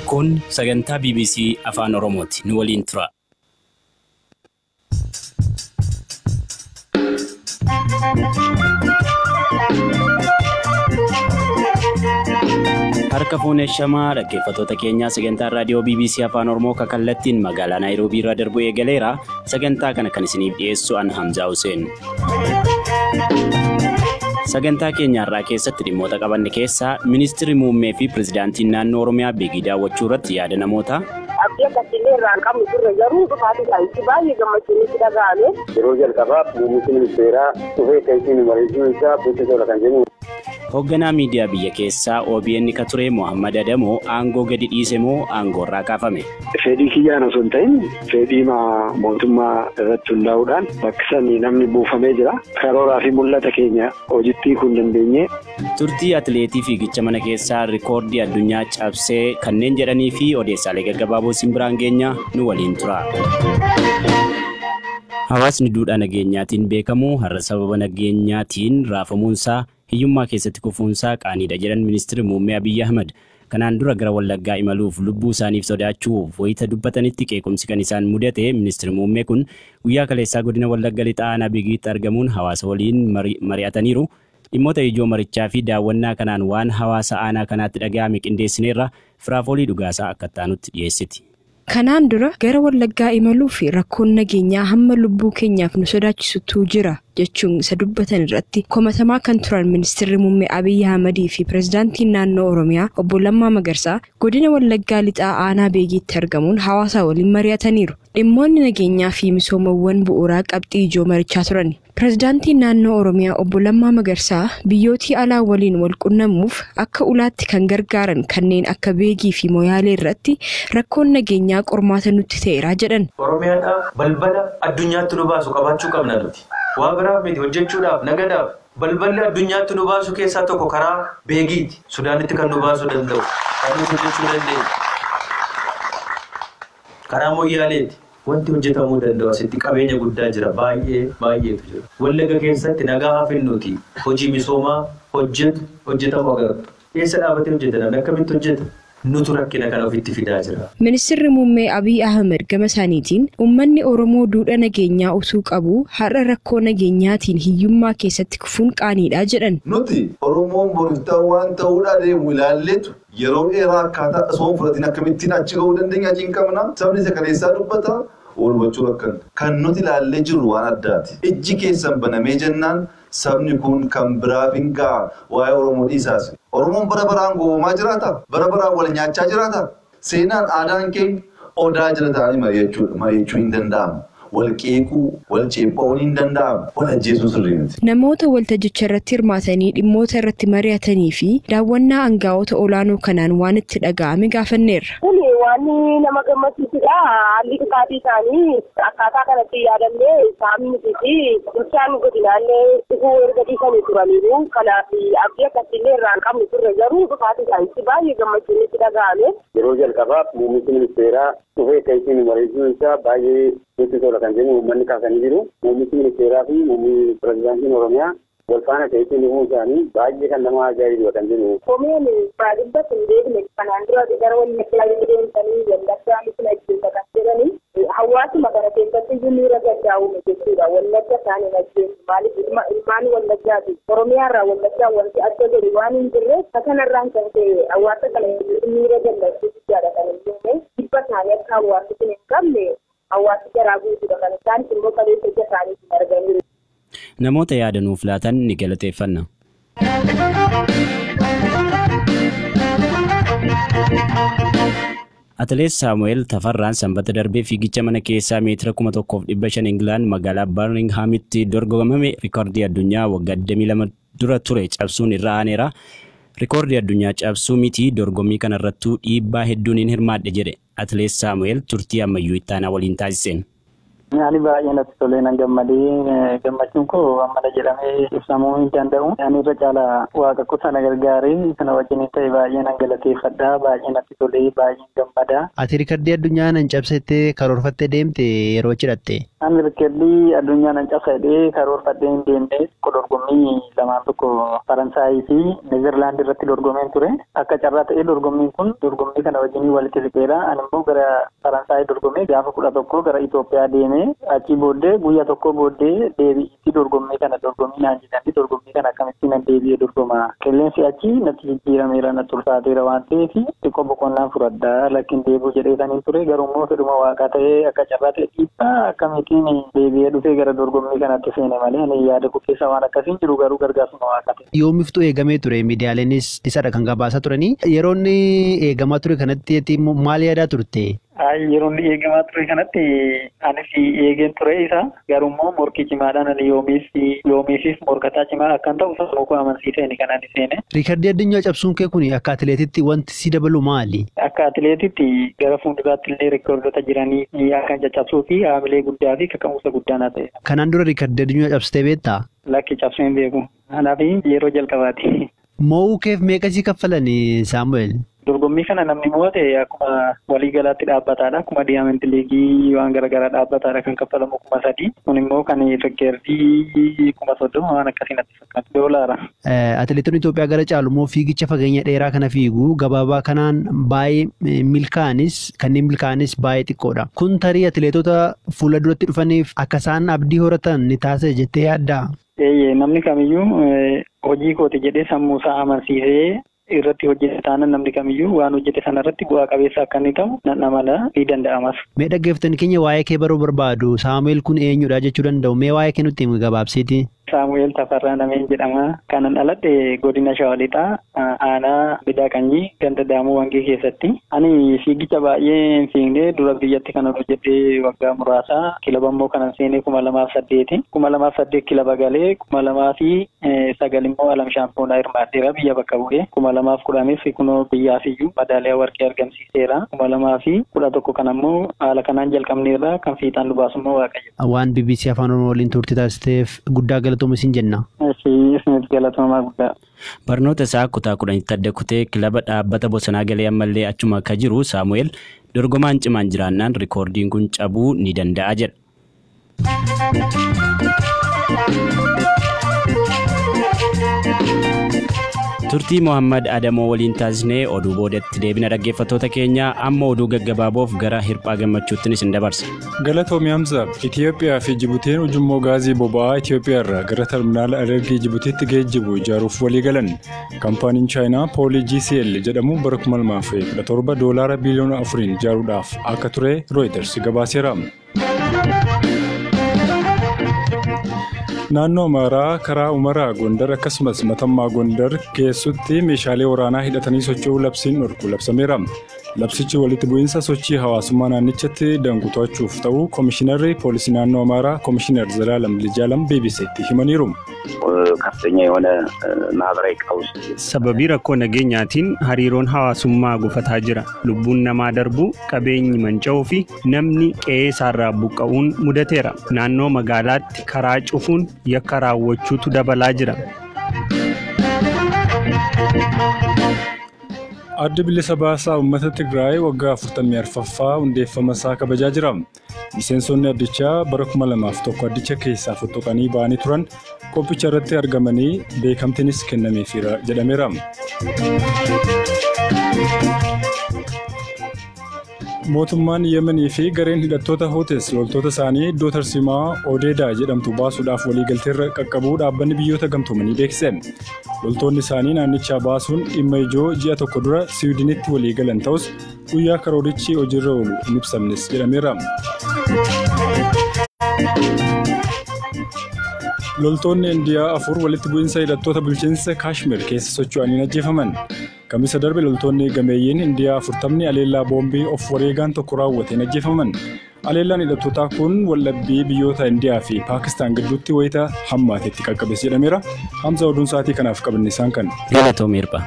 Kun sagantaa BBC Afaan Oromooti. Nu waliin tura. Harka fuunee shamaa dhaggeeffattoota keenyaa sagantaan raadiyoo BBC Afaan Oromoo kallattiin magaalaa Naayiroobii irraa darbu eegaleera. Sagantaa kana kan isiniif dhiyeessu an Hamzaa Hussein. Sagantaa keenya har'aa keessatti dhimmoota qabanne keessaa ministeerri muummee fi pirezidaantiin naannoo Oromiyaa beekii daawwachuu irratti yaada namoota. Abdii akkasiillee irraan qabnu turre garuu dhufaatii isaaniitti baay'ee gammachuun itti dhaga'ame. Yeroo jalqabaaf muummichi ministeeraa dhufee kan isin mariisuu isaa beeksisa kan jennu. Hoogganaa miidiyaa biyya keessaa OBN ka ture Mohammad Adamoo aangoo gadi dhiise moo aangoo irraa kaafame? Fedhii kiyyaan osoo hin ta'in fedhii mootummaa irratti hundaa'uudhaan bakka sanii namni buufamee jira. Karooraa fi mul'ata keenya hojiitti kun dandeenye. Turtii atileetii fiigicha mana keessaa rikoordii addunyaa cabsee kanneen jedhanii fi odeessaalee gaggabaaboo isin biraan geenya nu waliin tura. Hawaasni duudhaa nageenyaatiin beekamu har'a sababa nageenyaatiin raafamuunsaa hiyyummaa keessatti kufuunsaa qaaniidha jedhan ministeerri muummee Abiyyi Ahmad. Kanaan dura gara Wallaggaa imaluuf lubbuu isaaniif sodaachuuf wayita dubbatanitti qeequmsi kan isaan mudate ministeerri muummee kun guyyaa kaleessaa godina Wallagga lixaa aanaa Bigiitti argamuun hawaasa waliin mari'ataniiru. Dhimmoota ijoo marichaa fi daawwannaa kanaan waan hawaasa aanaa kanaatti dhaga'ame qindeessineerra firaafoolii dhugaasaa akka taanutti dhiyeessiti. Kanaan dura gara Wallaggaa imaluu fi rakkoon nageenyaa hamma lubbuu keenyaaf nu sodaachisutu jira jechuun isa dubbatan irratti komatamaa kan turan ministeerri muummee Abiyyi Ahmadii fi pirezidaantiin naannoo Oromiyaa obbo Lammaa Magarsaa godina Wallaggaa lixaa aanaa beegiitti argamuun hawaasa waliin mari'ataniiru. Dhimmoonni nageenyaa fi misoomawwan bu'uuraa qabxii ijoo marichaa turan. Pirezidaantiin naannoo Oromiyaa obbo Lammaa Magarsaa biyyootii alaa waliin wal qunnamuuf akka ulaatti kan gargaaran kanneen akka beegii fi moyaalee irratti rakkoon nageenyaa qormaata nutti ta'eera jedhan. Oromiyaadhaaf balbala addunyaatti nu baasu qabaachuu qabna nuti. Waa biraaf miti hojjechuudhaaf nagadaaf balballi addunyaatti nu baasu keessaa tokko karaa beegiiti. Sudaanitti kan nu baasuu danda'u. Kan nuti hojjechuu dandeenyu. Karaa moyyaaleeti. Wanti hojjetamuu danda'u asitti qabeenya guddaa jira baay'ee baay'eetu jira. Wallagga keessatti nagaa hafinnuuti hojii misoomaa hojjetu hojjetamu agartu. Eessa dhaabatee hojjeta namni akkamitti hojjeta? Nutu rakkina kana ofitti fidaa jira. Ministeerri muummee Abiyyi Ahmed gama isaaniitiin uummanni Oromoo duudha nageenyaa utuu qabu har'a rakkoo nageenyaatiin hiyyummaa keessatti kufuun qaaniidha jedhan. Nuti Oromoon boristaa waan ta'uudhaa deemu ilaalleetu yeroo dheeraa akkaataa osoo hin fudhatiin akkamittiin achi gahuu dandeenya achi hin qabna. Sabni isa kaleessaa dubbata. Oolmachuu rakkan kan nuti ilaallee jirru waan addaati. Ijji keessan banamee jennaan sabni kun kan biraaf hin ga'a waa'ee Oromoo dhiisaas. Oromoon bara baraan goomaa jiraata? Bara baraan wal nyaachaa jiraata? Seenaan aadaan keenya odaa jala ta'anii mari'achuu hin danda'amu. Wal qeequu, wal ceephaa'uun hin danda'amu. Wal ajjeesuu sirrii miti. Namoota waltajjicha irratti hirmaatanii dhimmoota irratti mari'atanii fi daawwannaa aangaa'ota olaanoo kanaan waan itti dhaga'ame gaafanneerra. Kun waan nama gammachiisudha. Haalli dhufaatii isaanii akkaataa kanatti yaadannee saamnii fi bulchaan godinaallee dhufuu erga dhiisanii turaniiru. Kanaaf abdii akkasiillee irraan qabnu turre garuu dhufaatii isaaniitti baay'ee gammachuun itti dhaga'ame. Yeroo jalqabaaf muummichi ministeeraa dhufee kan isin mariisuu isaa baay'ee nutti tola kan jennu uummanni kaasanii jiru. Muummichi ministeeraa fi muummichi pirezidaantiin Oromiyaa wal faana ta'ee dhufuu isaanii baay'ee kan nama ajaa'ibu kan jennu. Komeen baadiyyaa kun deebine kanaan dura gara waliin itti deemsanii wallaggaa misin ajjeessa kan jedhanii hawaasuma kana keessatti iyyuu miira gaddaa uume jechuudha. Wallagga isaanii ajjeessu maaliif ilmaan wallaggaati. Oromiyaarraa wallaggaa wanti adda godhu waan hin jirre kanarraan kan ta'e hawaasa kana miira gammachuu guddaadha kan hin uume. Dhibba isaanii akka hawaasni kun hin qabne hawaasi garaa guutuudha kan isaanis immoo qabeessa ija isaaniitiin arganiiru. Namoota yaada nuuf laatan ni galateeffanna. Atileet Saamu'eel Tafarraan sanbata darbee fiigicha mana keessaa meetira kuma tokkoof dhibba shan Ingilaan magaalaa Barminghamitti dorgomame rikoordii addunyaa waggaa 22 dura ture cabsuun irra aaneera. Rikoordii addunyaa cabsuu miti dorgommii kanarrattuu dhiibbaa hedduun hin hirmaadhe jedhe atileet Saamu'eel turtii ammayyuu ittaanaa waliin taasiseen. Ani baay'ee natti tolee nan gammadee gammachuun koo ammana jedhamee ibsamuu hin danda'u. Ani irra caalaa waaqa kutaa na gargaaree kana wajjin ta'e baay'ee nan galateeffadha. Baay'ee natti tolee baay'ee gammada. Ati rikardii addunyaa nan cabsettee karoorfattee deemte yeroo cidhatte. Ani rikeellii addunyaa nan cabsadhee karoorfadhee hin deemne dorgommii lamaan tokko Faransaayii fi Neezerlaand irratti dorgomeen ture. Akka carraa ta'ee dorgommiin kun dorgommii kana wajjin walitti siqeera. Ani immoo gara Faransaayii dorgomee gaafa kudha tokko gara Itoophiyaa deemee achii booddee guyyaa tokko booddee deebi'itti dorgommii kana dorgommii naan jedhanii dorgommii kana akkamitti nan deebi'ee dorgoma. Qilleensi achi natti jijjiirameera natti ulfaateera waan ta'eef xiqqoo boqonnaan fudhadhaa lakkin deebuu jedhee saniin ture garuu immoo fedhuma waaqaa ta'ee akka carraa ta'e dhiibbaa akkamitiin deebi'ee dhufee gara dorgommii kanatti seene malee ani yaada koo keessa waan akkasiin jiru garuu gargaarsuma waaqaa ta'e. Yoomiftuu eegamee ture miidiyaaleenis isadha kan gabaasaa turanii yeroo inni eegamaa ture kanatti maal yaadaa turte? Yeroo inni eegamaa ture kanatti anis eegeen ture isa garuu immoo morkii cimaadhaan ani yoomiif yoomiifis morkataa cimaa akkan ta'u sammuu koo amansiiseen kan ani seene. Riikardii addunyaa cabsuun kee kun akka atileetitti wanti si dabalu maali? Akka atileetitti gara fuulduraatti illee riikardota jiranii akka caccabsuu fi haamilee guddaa fi kaka'umsa guddaa na ta'e. Kanaan dura riikardii addunyaa cabsitee beektaa? Lakki cabsee hin beeku. Kanaaf yeroo jalqabaati. Mo'uu keef meeqa si kaffalanii Saamu'eel? Dorgommii kana namni mo'ate akkuma waliigalaatti dhaabbataadha. Akkuma diyaamenti liigii waan garaagaraa dhaabbataadha kan kaffalamu kuma sadii. Kun immoo kan rikkeerdii kuma soddoma waan akkasiin natti fakkaatu doolaara. Atileetonni Itoophiyaa gara caalu immoo fiigicha fageenya dheeraa kana fiigu gabaabaa kanaan baay'ee milkaa'anis kanneen milkaa'anis baay'ee xiqqoodha. Kun tarii atileetota fuula duratti dhufaniif akka isaan abdii horatan ni taasisa jettee yaaddaa? Eeyyee namni kamiyyuu hojii kooti jedhee sammuu isaa amansiisee irratti hojjete taanaan namni kamiyyuu waan hojjete sana irratti bu'aa qabeessa akka inni ta'u nan amana ni danda'amas. Mee dhaggeeffattoonni keenya waa'ee kee baruu barbaadu Saamu'eel kun eenyudha jechuu danda'u mee waa'ee kee nutti himi gabaabsiiti. Saamu'eel Tafarraa Nameen jedhama. Kanan dhaladhe godina Shawalixaa aanaa Bidaaqanyii ganda Daamuu Wangee keessatti. Ani fiigicha baay'ee hin fiigne dura biyyatti kanan hojjedhee waggaa muraasa kilaba immoo kanan seenee kuma lamaaf saddeeti. Kuma lamaaf saddeet kilaba galee kuma lamaa fi sagal immoo alam shaampoonaa hirmaadheera biyya bakka bu'ee. Kuma lamaaf kudhanis kunoo biyyaaf iyyuu madaaliyaa warqee argamsiiseera. Kuma lamaa fi kudha tokko kan ammoo haala kanaan jalqabneerra kan fiixaan nu baasu immoo waaqayyo. Waan BBC Afaan Oromoo waliin turtii taasisteef guddaa galatooma isin jenna. Isinis galatoomaa guddaa. Barnoota isaa kutaa kudhanitti adda kutee kilaba dhaabbata bosonaa galee ammallee achuma akka jiru Saamu'eel dorgomaan cimaan jiraannaan rikoordiin kun cabuu ni danda'a jedha. Turtii Mohammad Adamoo waliin taasisnee oduu boodatti deebina dhaggeeffattoota keenya amma oduu gaggabaaboof gara hirphaa gammachuuttiin isin dabarsa. Galatoomi Hamza Itoophiyaa fi Jibuutiin ujummoo gaazii boba'aa Itoophiyaa irraa gara terminaala energii Jibuutiitti geejjibu ijaaruuf walii galan. Kaampaaniin Chaayinaa Poolii GCL jedhamu bara 2017 doolaara biliyoona afuriin ijaaruudhaaf akka ture Reuters gabaaseera. Naannoo Amaaraa karaa Umaraa Gondar akkasumas Matammaa Gondar keessutti meeshaalee waraanaa hidhatanii socho'uu labsiin dhorku labsameera. Labsichi walitti bu'iinsa sochii hawaasummaa naannichatti danqu to'achuuf ta'uu Komishinarri Poolisii Naannoo Amaaraa Komishinar Zalaalam Lijaalam BBC'tti himaniiru. ከፍተኛ የሆነ ማህበራዊ ቀውስ sababii rakkoo nageenyaatiin hariiroon hawaasummaa gufataa jira lubbuun namaa darbuu qabeenyi manca'uu fi namni qe'ee isaarraa buqqa'uun mudateera naannoo magaalaatti karaa cufuun yakka raawwachuutu dabalaa jira. Addi bilisa baasaa uummata Tigraay waggaa 44ffaa hundeeffama isaa kabajaa jira. Miseensonni addichaa bara 2001 addicha keessaa fottoqanii ba'anii turan qophicha irratti argamanii beekamtiinis kennameefiira jedhameera. Mootummaan Yemenii fi gareen hidhattoota Hootes loltoota isaanii iddoo tarsiimaa Odeedaa jedhamtu baasuudhaaf waliigalteerra qaqqabuu dhaabbanni biyyoota gamtoomanii beeksise. Loltoonni isaanii naannichaa baasuun dhimma ijoo ji'a tokko dura Siwiidinitti waliigalan ta'us guyyaa karoorichi hojiirra oolu hin ibsamnes jedhameera. Loltoonni Indiyaa afur walitti bu'iinsa hidhattoota bulchiinsa Kaashmir keessa socho'anii ajjeefaman. Kamisa darbe loltoonni gameeyyiin Indiyaa afurtamni aleellaa boombii of wareegaan tokko raawwateen ajjeefaman. Aleellaan hidhattootaa kun waldhabbii biyyoota Indiyaa fi Paakistaan gidduutti wayita hammaatetti qaqqabes jedhameera. Hamza oduun sa'aatii kanaaf qabanne isaan kan. Galatoomii hirpha.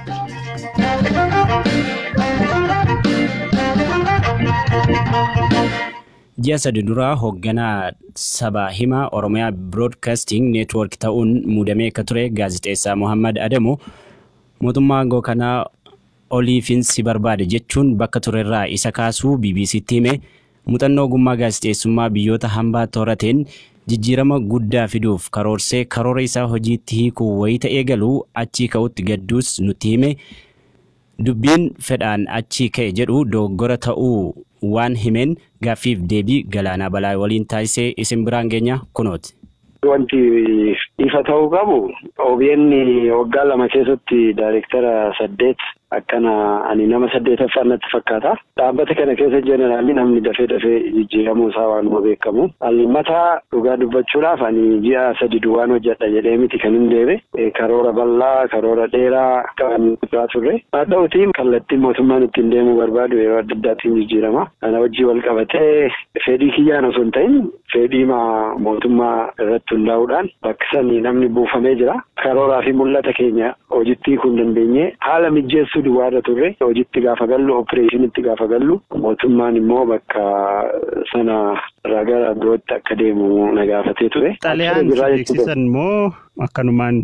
Ji'a sadi duraa hoogganaa sabaa himaa Oromiyaa Broadcasting Network ta'uun muudamee akka ture gaazixeessaa Mohammad Adamoo mootummaa aangoo kanaa oliifin si barbaade jechuun bakka turerraa isa kaasuu BBC'tti hime muuxannoo ogummaa gaazexeessummaa biyyoota hambaa torateen jijjiirama guddaa fiduuf karoorsee karoora isaa hojiitti hiikuu wayita eegalu achii ka'utti gadduus nutti hime dubbiin fedhaan achii ka'e jedhu dogoggora ta'uu waan himeen gaaffiif deebii galaanaa balaa waliin taasisee isin biraan geenya kunooti. Wanti ifa ta'uu qabu OBN waggaa lama keessatti daayirektara saddeet akkana ani nama saddeetaffaa natti fakkaata. Dhaabbata kana keessa jeneraalli namni dafee dafee jijjiiramuu isaa waanuma beekamu. Mataa dhugaa dubbachuudhaaf ani ji'a sadi duwwaan hojjedha jedhee miti kan hin deebe karoora bal'aa karoora dheeraa kan irraa turre. Haa ta'utiin kallattiin mootummaan ittiin deemuu barbaadu yeroo adda addaatiin jijjiirama. Kana wajjii wal qabatee fedhii kiyyaan osoo hin ta'in fedhii mootummaa irratti hundaa'uudhaan bakka sanii namni buufamee jira. Karooraa fi mul'ata keenya hojiitti hiikuu hin dandeenye haala mijjeessuu duwwaarra turre hojiitti gaafa gallu opereeshinitti gaafa gallu mootummaan immoo bakka sana irraa gara birootti akka deemu na gaafatee ture. Xalayaan beeksisan immoo akkanumaan.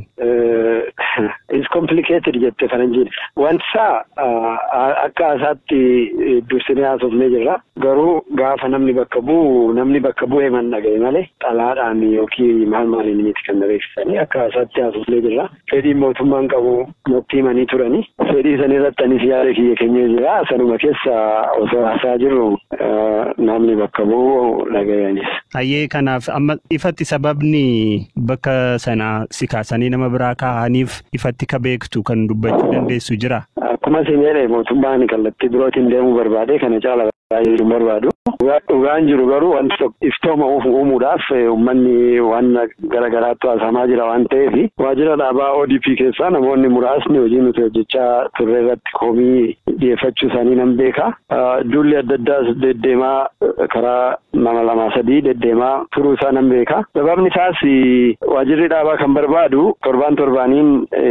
Is complicated jette faranjiin. Wantisaa akka asaatti dursinee haasofnee jirra. Garuu gaafa namni bakka bu'u namni bakka bu'ee man dhaga'e malee xalaadhaan yookiin maal maaliin miti kan beeksisanii akka asaatti haasofnee jirra. Fedhiin mootummaan qabu natti himanii turani. Fedhii san irratti anis yaada kiyya keenyee jira. Sanuma keessa osoo haasaa jirru namni bakka bu'u dhaga'anis. Hayyee kanaaf amma ifatti sababni bakka sana si kaasanii nama biraa kaa'aniif ifatti ka beektu kan dubbachuu dandeessu jira. Akkuma isin jedhe mootummaan kallattii birootiin deemuu barbaade kana caala baay'ee barbaadu. Dhugaan jiru garuu wanti tokko iftooma uumuudhaaf uummanni waan garaagaraatti haasamaa jira waan ta'eef waajjira dhaabaa ODP keessaa namoonni muraasni hojii nuti hojjechaa turre irratti komii dhiyeeffachuu isaanii nan beeka. Duulli adda addaas deddeemaa karaa nama lamaa sadii deddeemaa turuu isaa nan beeka. Sababni isaas waajjirri dhaabaa kan barbaadu torbaan torbaaniin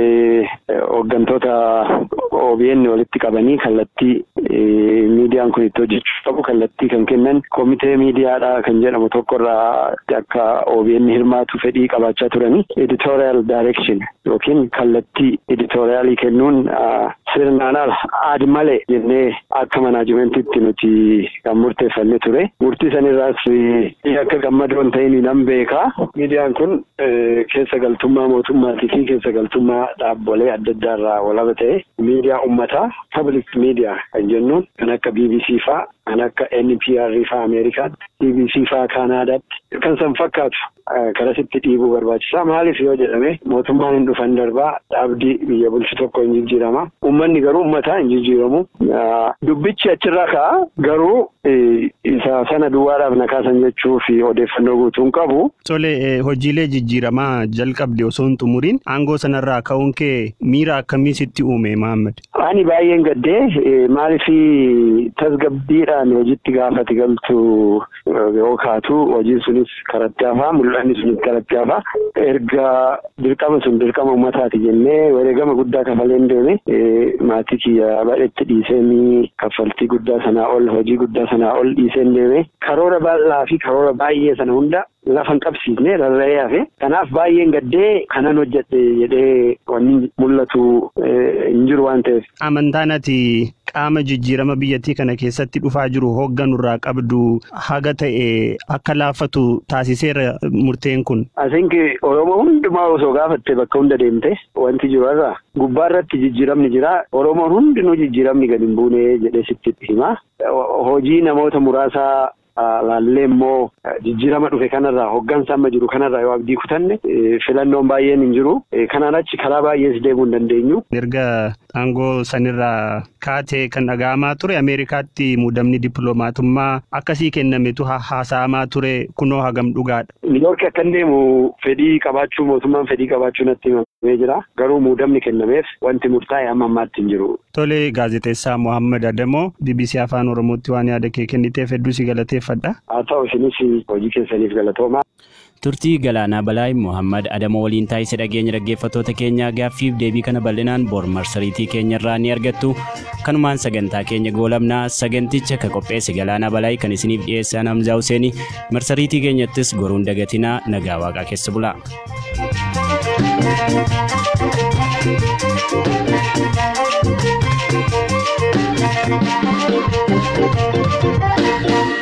hooggantoota OBN walitti qabanii kallattii miidiyaan kun itti hojjechuu qabu kallattii kan kennan komitee miidiyaadha kan jedhamu tokkorraa akka OBN hirmaatu fedhii qabaachaa turanii editorial direction yookiin kallattii editoriaalii kennuun sirnaan ala aadi malee jennee akka manaajimentitti nuti kan murteeffanne ture. Murtii sanirraas akka gammadoon ta'in nan beeka. Miidiyaan kun keessa galtummaa mootummaatii fi keessa galtummaa dhaabbolee adda addaarraa walaba ta'e miidiyaa uummataa public miidiyaa kan jennuun kan akka BBC faa kan akka NPR faa Ameerikaatti BBC faa Kaanaadaatti kan san fakkaatu karasitti dhiibuu barbaachisaa maaliif yoo jedhame mootummaan hin dhufan darbaa dhaabdii biyya bulchu tokko hin jijjiirama uummanni garuu uummataa hin jijjiiramu dubbichi achirraa ka'a garuu isa sana duwwaadhaaf na kaasan jechuu fi odeeffannoo guutuun qabu. Tole hojiilee jijjiiramaa jalqabde osoo hin xumuriin aangoo sanarraa ka'uun kee miira akkamii sitti uume Mahammad? Ani baay'een gaddee maaliif tasgabbiidhaan hojiitti gaafati galtu yoo kaatu hojiin sunis karatti hafaa mul'anni sunis karatti hafaa erga dirqama sun dirqama uummataati jennee wareegama guddaa kafaleen deeme maatii kiyya badhetti dhiisee kaffaltii guddaa sanaa ol hojii guddaa sanaa ol dhiiseen deeme karoora bal'aa fi karoora baay'ee sana hunda lafan qabsiisne rarra'ee hafe kanaaf baay'een gaddee kanan hojjedhe jedhee wanni mul'atu hin jiru waan ta'eef. Amantaan ati qaama jijjiirama biyyattii kana keessatti dhufaa jiru hoogganurraa qabdu haga ta'e akka laafatu taasiseera murteen kun. Asinki Oromoo hundumaa osoo gaafatte bakka hunda deemte wanti jiru irraa gubbaa irratti jijjiiramni jira Oromoon hundinuu jijjiiramni gadi hin buune jedhee sitti hima. Hojii namoota muraasaa laallee immoo jijjiirama dhufe kanarraa hoggansa amma jiru kanarraa yoo abdii kutanne filannoon baay'een hin jiru kanaan achi karaa baay'ees deemuu hin dandeenyu. Erga aangoo sanirraa kaatee kan dhaga'amaa ture Ameerikaatti muudamni dippiloomatummaa akkasii kennametu haasa'amaa ture kunoo hagam dhugaadha. Niiyoorki akka deemu fedhii qabaachuu mootummaan fedhii qabaachuu natti himamee jira garuu muudamni kennameef wanti murtaa'e amma ammaatti hin jiru. Tole gaazexeessaa Mohaammed Adamoo BBC Afaan Oromootti waan yaada kee kenniteef hedduu si galateeffadha. Haa ta'u isinis hojii keessaniif galatooma. Turtii Galaanaa Balaay Mohaammed Adamoo waliin taasise dhageenya dhaggeeffattoota keenya gaaffiif deebii kana bal'inaan bor marsariitii keenyarraa ni argattu. Kanumaan sagantaa keenya goolabnaa saganticha ka qopheesse Galaanaa Balaay kan isiniif dhiyeessan Hamzaa Husseeni marsariitii keenyattis goruun dagatinaa nagaa waaqaa keessa bulaa. Thank you.